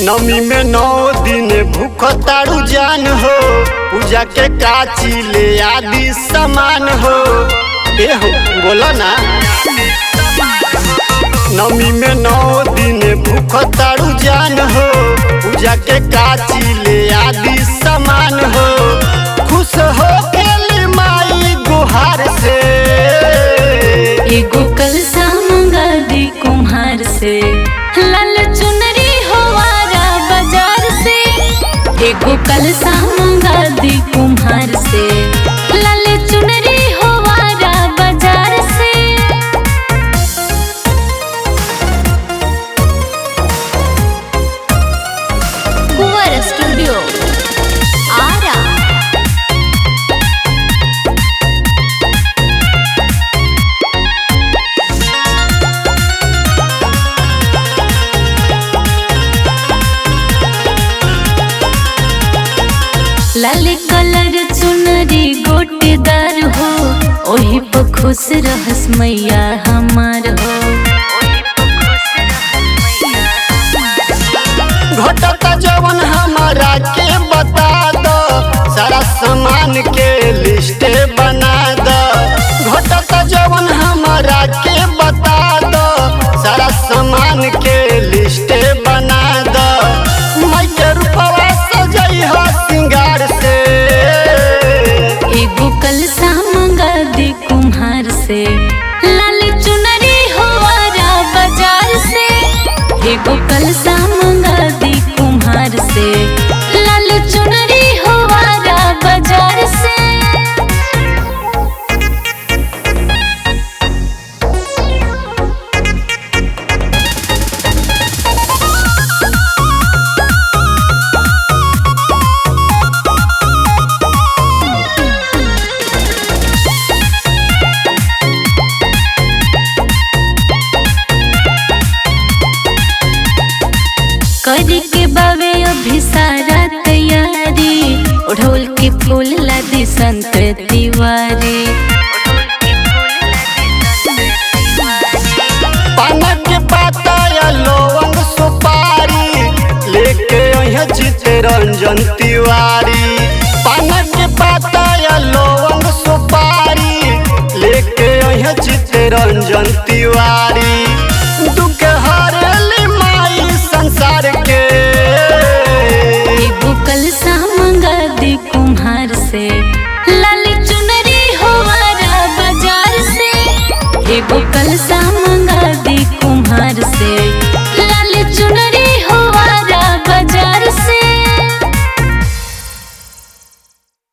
नमी में नौ दिन भूख तारू जान हो पूजा के काची ले आदि सामान हो ए हो बोला ना नमी में नौ दिन भूख तारू जान हो पूजा के काची ले आदि सामान हो खुश हो गेली माई गुहार से एगो कलसा मंगा दी कुम्हार से लाल चुनरी होवारा बाजार से एगो कलसा मंगा दी कुम्हार से लाल चुनरी होवारा बाजार से कुंवर स्टूडियो आरा लाल कलर चुनरी गोटेदार हो ओही पर खुश रहस मैया हमार हो घटता जवन हमारा के बता दो सारा सामान के लिस्ट बना दो घटता जवन हमारा के बता दो सारा सामान के लिस्ट बना दो मैं के रूपवा सजई हो सिंगार से एगो कलसा मंगा दी कुम्हार से लाल चुनरी होवारा बाजार से एगो कलसा मंगा दी कुम्हार से लाल चुनरी होवारा बाजार से करी के बावे अभी सारा तैयारी ओढ़ोल के फूल लादी संत तिवारी पाना के पाता या लौंग सुपारी लेके अइहे जीते रंजन तिवारी पाना के पाता या लौंग सुपारी लेके अइहे जीते रंजन तिवारी दुख हरली माई संसार के एगो कलसा मंगा दी कुम्हार से लाल चुनरी होवारा बाजार से एगो कलसा मंगा दी कुम्हार से